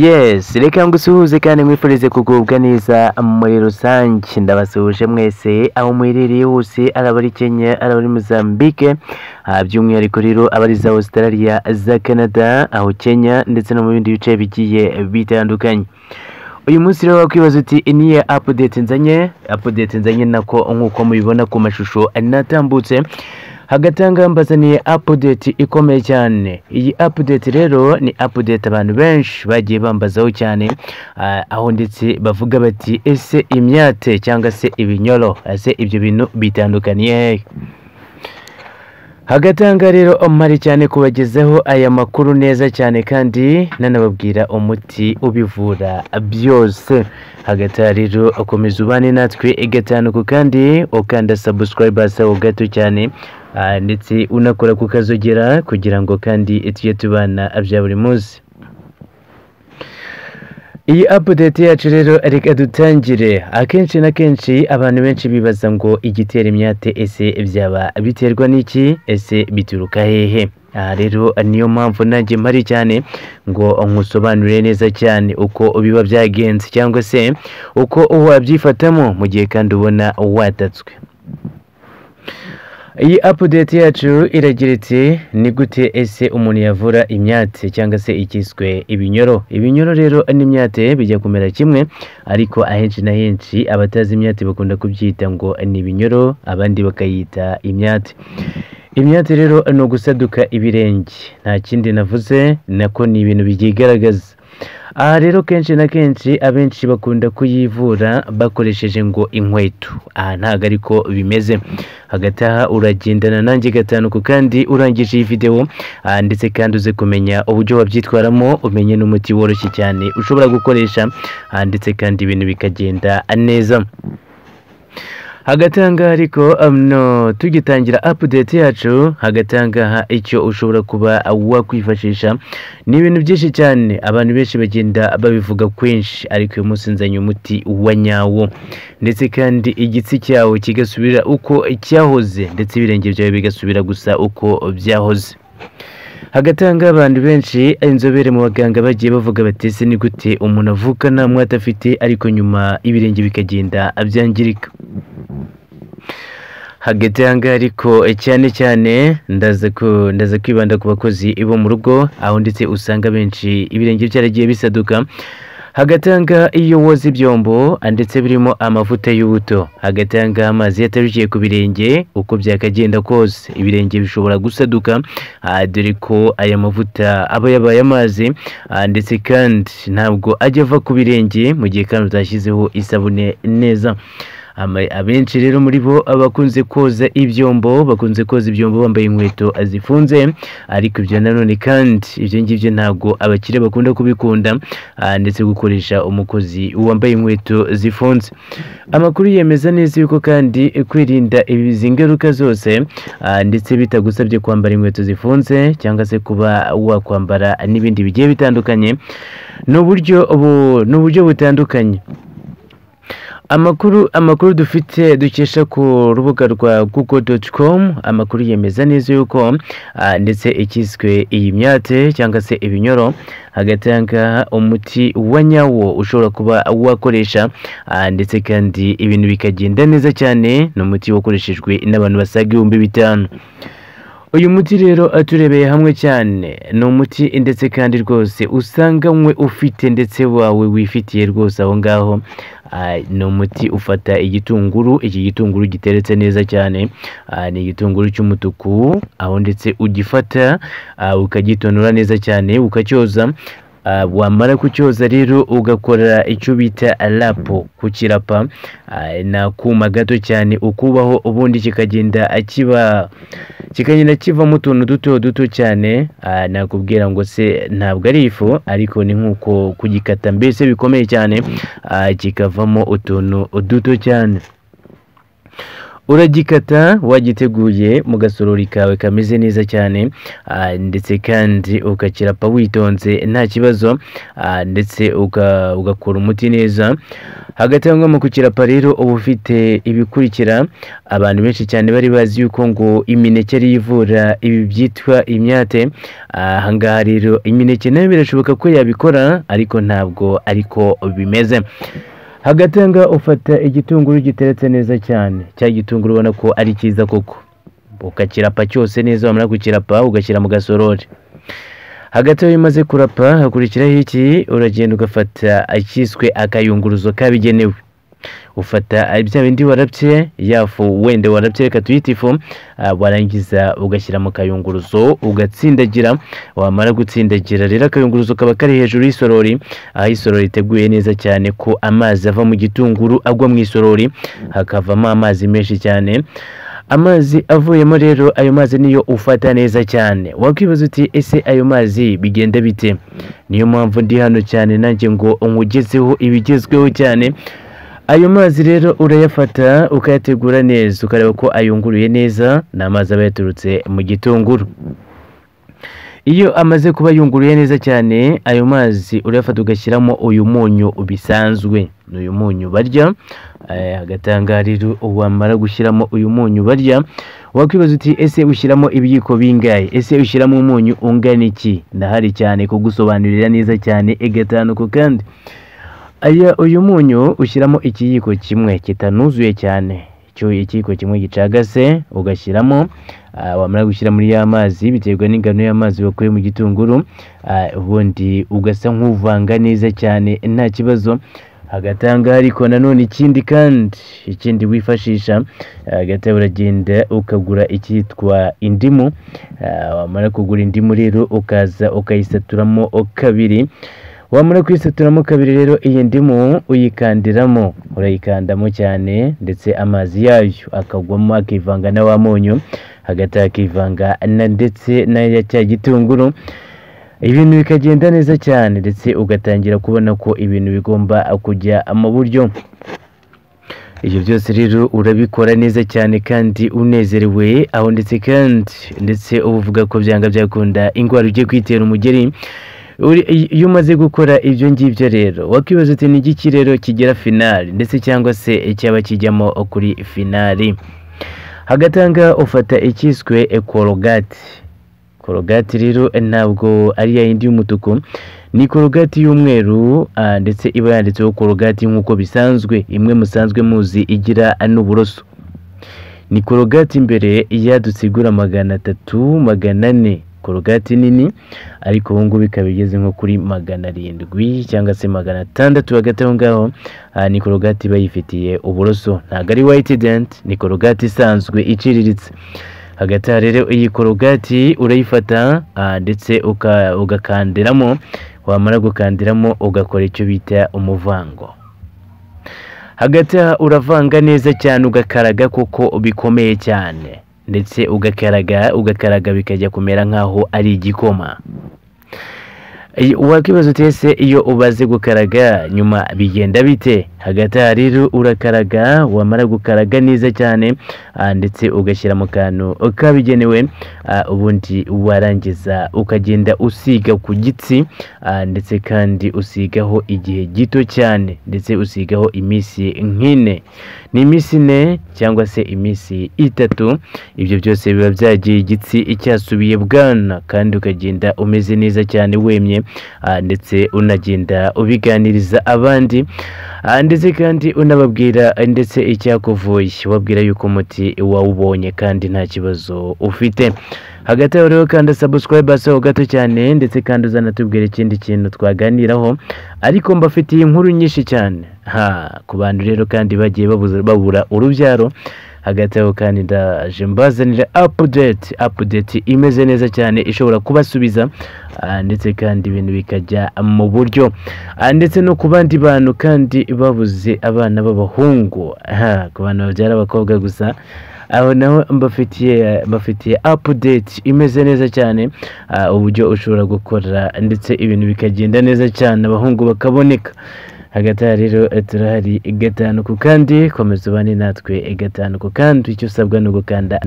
Yes, reka ngusuhuze kandi mwifurize kugubwa neza muri rusange. Ndabasuhuje mwese aho muherereye hose, araba ari Kenya, araba ari Mozambique, ah, by'umwihariko rero abari za Australia, za Canada, aho Kenya ndetse no mu bindi bice bigiye bitandukanye. Uyu munsi rero wakwibaza uti niye update nzanye, update nzanye nako nk'uko mubibona ku mashusho natambutse hagatanga mbazaniye apudeti ikomeye cyane iyi apudeti rero ni apudeti abantu benshi bagiye bambazaho cyane ah, aho ndetse bavuga bati ese imyate cyangwa se ibinyoro ese ibyo bintu bitandukaniye hehe hagatanga rero omari cyane kubagezaho aya makuru neza cyane kandi nanababwira umuti ubivura byose hagati aha rero komeza ubane natwe gatanu ku kandi ukanda subscribe hasi aho gato cyane ah, ndetse unakora ku kazogera kugira ngo kandi tujye tubana bya buri munsi iyi apudeti yacu rero reka dutangire akenshi na kenshi abantu benshi bibaza ngo igitera imyate ese byaba biterwa n'iki ese bituruka hehe aha rero niyo mpamvu nanjye mpari cyane ngo nkusobanurire neza cyane uko biba byagenze cyangwa se uko wabyifatamo mu gihe kandi ubona watatswe iyi apudeti yacu iragira iti ni gute ese umuntu yavura imyate cyangwa se ikiswe ibinyoro ibinyoro rero n'imyate bijya kumera kimwe ariko ahenshi na henshi abatazi imyate bakunda kubyita ngo ni ibinyoro abandi bakayita imyate imyate rero ni ugusaduka ibirenge nta kindi navuze nako ni ibintu byigaragaza aha rero kenshi na kenshi abenshi bakunda kuyivura bakoresheje ngo inkweto aha ntabwo ariko bimeze hagati aha uragendana nanjye gatanu ku kandi urangije iyi videwo ah, ndetse kandi uze kumenya uburyo wabyitwaramo umenye n'umuti woroshye cyane ushobora gukoresha ah, ndetse kandi ibintu bikagenda neza hagati aha ngaha ariko um, no, tugitangira update yacu hagati aha ngaha icyo ushobora kuba wakwifashisha ni ibintu byinshi cyane abantu benshi bagenda babivuga kwinshi ariko uyu munsi nzanye umuti wa nyawo ndetse kandi igitsi cyawe kigasubira uko cyahoze ndetse ibirenge byawe bigasubira gusa uko byahoze hagati aha ngaha abantu benshi inzobere mu baganga bagiye bavuga bati ese ni gute umuntu avuka nta mwata afite ariko nyuma ibirenge bikagenda byangirika hagati aha ngaha ariko cyane cyane ndaza ku- ndaza kwibanda ku bakozi bo mu rugo aho ndetse usanga benshi ibirenge byaragiye bisaduka hagati aha ngaha iyo woza ibyombo ndetse birimo amavuta y'ubuto hagati aha ngaha amazi yatarukiye ku birenge uko byakagenda kose ibirenge bishobora gusaduka ah, dore ko aya mavuta aba yabaye amazi ah, ndetse kandi ntabwo ajya ava ku birenge mu gihe kandi utashyizeho isabune neza Ama- abenshi rero muri bo bakunze koza ibyombo bakunze koza ibyombo bambaye inkweto zifunze ariko ibyo nanone kandi ibyo ngibyo ntabwo abakire bakunda kubikunda ah, ndetse gukoresha umukozi wambaye inkweto zifunze amakuru yemeza neza yuko kandi kwirinda izi ngaruka zose ah, ndetse bitagusabye kwambara inkweto zifunze cyangwa se kuba wakwambara n'ibindi bigiye bitandukanye ni uburyo bu- ni uburyo butandukanye amakuru amakuru dufite dukesha ku rubuga rwa google.com amakuru yemeza neza yuko ah, ndetse ikiswe iyi myate cyangwa se ibinyoro hagati aha ngaha umuti wa nyawo ushobora kuba wakoresha ah, ndetse kandi ibintu bikagenda neza cyane ni umuti wakoreshejwe n'abantu basaga ibihumbi bitanu uyu muti rero eh, turebeye hamwe cyane ni umuti ndetse kandi rwose usanganywe ufite ndetse wawe wifitiye rwose aho ngaho Ah, ni umuti ufata igitunguru iki gitunguru giteretse neza cyane Ah, ni igitunguru cy'umutuku aho ndetse ugifata ah, ukagitonora neza cyane ukacyoza Ah, wamara kucyoza rero ugakora icyo bita lapo kukirapa Ah, ni akuma gato cyane ukubaho ubundi kikagenda kiba kikagenda kivamo utuntu duto duto cyane Ah, nakubwira ngo se ntabwo ari ifu ariko ni nk'uko kugikata mbese bikomeye cyane Ah, kikavamo utuntu duto cyane uragikata wagiteguye mu gasorori kawe kameze neza cyane ah, ndetse kandi ukakirapa witonze nta kibazo ah, ndetse uka- ugakora umuti neza hagati aho ngaho mu kukirapa rero uba ufite ibikurikira abantu benshi cyane bari bazi yuko ngo imineke ariyo ivura ibi byitwa imyate Ah, aha ngaha rero imineke nayo birashoboka ko yabikora ariko ntabwo ariko bimeze hagati aho ngaho ufata igitunguru giteretse neza cyane cya gitunguru ubona ko ari cyiza koko ukakirapa cyose neza wamara kukirapa ugashyira mu gasorori hagati aho iyo umaze kurapa hakurikiraho iki uragenda ugafata akiswe akayunguruzo kabigenewe ufata bya bindi warapye yafu wenda warapye reka tuyite ifu ah, warangiza ugashyira mu kayunguruzo ugatsindagira wamara gutsindagira rero akayunguruzo kaba kari hejuru y'isorori aho isorori iteguye neza cyane ko amazi ava mu gitunguru agwa mu isorori hakavamo amazi menshi cyane amazi avuyemo rero ayo mazi niyo ufata neza cyane wakwibaza uti ese ayo mazi bigenda bite niyo mpamvu ndi hano cyane nanjye ngo nkugezeho ibigezweho cyane ayo mazi rero urayafata ukayategura neza ukareba ko ayunguruye neza ni amazi aba yaturutse mu gitunguru iyo amaze kuba yunguruye neza cyane ayo mazi urayafata ugashyiramo uyu munyu bisanzwe ni uyu munyu barya Eh, hagati aha ngaha rero wamara gushyiramo uyu munyu barya wakwibaza uti ese ushyiramo ibiyiko bingahe ese ushyiramo umunyu ungana iki ndahari cyane kugusobanurira neza cyane igatanuku kandi aya uyu munyu ushyiramo ikiyiko kimwe kitanuzuye cyane icyo ikiyiko kimwe gicagase ugashyiramo ah, wamara gushyira muri ya mazi biterwa n'ingano y'amazi wakuye mu gitunguru ah, ubundi ugasa nk'uvanga neza cyane nta kibazo hagati aha ngaha ariko nanone ikindi kandi ikindi wifashisha ah, hagati aho uragenda ukagura icyitwa indimu ah, wamara kugura indimu rero ukaza ukayisaturamo kabiri wamara kuyisaturamo kabiri rero iyi ndimu uyikandiramo urayikandamo cyane ndetse amazi yayo akagwamo akivanga na wa munyu hagati akivanga na ndetse na ya cya gitunguru ibintu bikagenda neza cyane ndetse ugatangira kubona ko ibintu bigomba kujya mu buryo ibyo byose rero urabikora neza cyane kandi unezerewe aho ndetse kandi ndetse uba uvuga ko byanga byakunda indwara ugiye kwitera umugeri Uri- iyo umaze gukora ibyo ngibyo rero wakwibaza uti ni igiki rero kigira finali ndetse cyangwa se cyaba kijyamo kuri finali hagati aha ngaha ufata ikiswe korogati korogati rero ntabwo ari ya yindi y'umutuku ni korogati y'umweru ah, ndetse iba yanditseho korogati nk'uko bisanzwe imwe musanzwe muzi igira n'uburoso ni korogati imbere yadutsigura magana atatu magana ane korogati nini ariko ubu ngubu ikaba igeze nko kuri magana arindwi cyangwa se magana atandatu hagati aho ngaho aha ni korogati iba yifitiye uburoso ntabwo ari white dent ni korogati isanzwe iciriritse hagati aha rero iyi korogati urayifata ah, ndetse uka- ugakandiramo wamara gukandiramo ugakora icyo bita umuvango hagati aha uravanga neza cyane ugakaraga kuko bikomeye cyane ndetse ugakaraga ugakaraga bikajya kumera nk'aho ari igikoma Iyo- wakwibaza uti ese iyo ubaze gukaraga nyuma bigenda bite hagati aha rero urakaraga wamara gukaraga neza cyane ah, ndetse ugashyira mu kantu kabigenewe ah, ubundi warangiza ukagenda usiga ku gitsi ah, ndetse kandi usigaho igihe gito cyane ndetse usigaho iminsi nk'ine ni iminsi ine cyangwa se iminsi itatu ibyo byose biba byagiye igitsi icyasubiye bwana kandi ukagenda umeze neza cyane wemye ah, ndetse unagenda ubiganiriza abandi Ah, ndetse kandi unababwira eh, ndetse icyakuvuye ubabwira yuko umuti wawubonye kandi nta kibazo ufite hagati aho rero kandi subscribe aho gato cyane ndetse kandi uzanatubwira ikindi kintu twaganiraho ariko mbafitiye inkuru nyinshi cyane ha ku bantu rero kandi bagiye babuze- babura urubyaro hagati aho kandi ndaje mbazanira apudeti apudeti imeze neza cyane ishobora kubasubiza ah, ndetse kandi ibintu bikajya mu buryo Ah, ndetse no ku bandi bantu kandi babuze abana b'abahungu ha ku bantu babyara abakobwa gusa aho naho mbafitiye mbafitiye apudeti imeze neza cyane ah, uburyo ushobora gukora ndetse ibintu bikagenda neza cyane abahungu bakaboneka hagati aha rero turahari gatanu ku kandi komeza ubane natwe gatanu ku kandi icyo usabwa ni ugukanda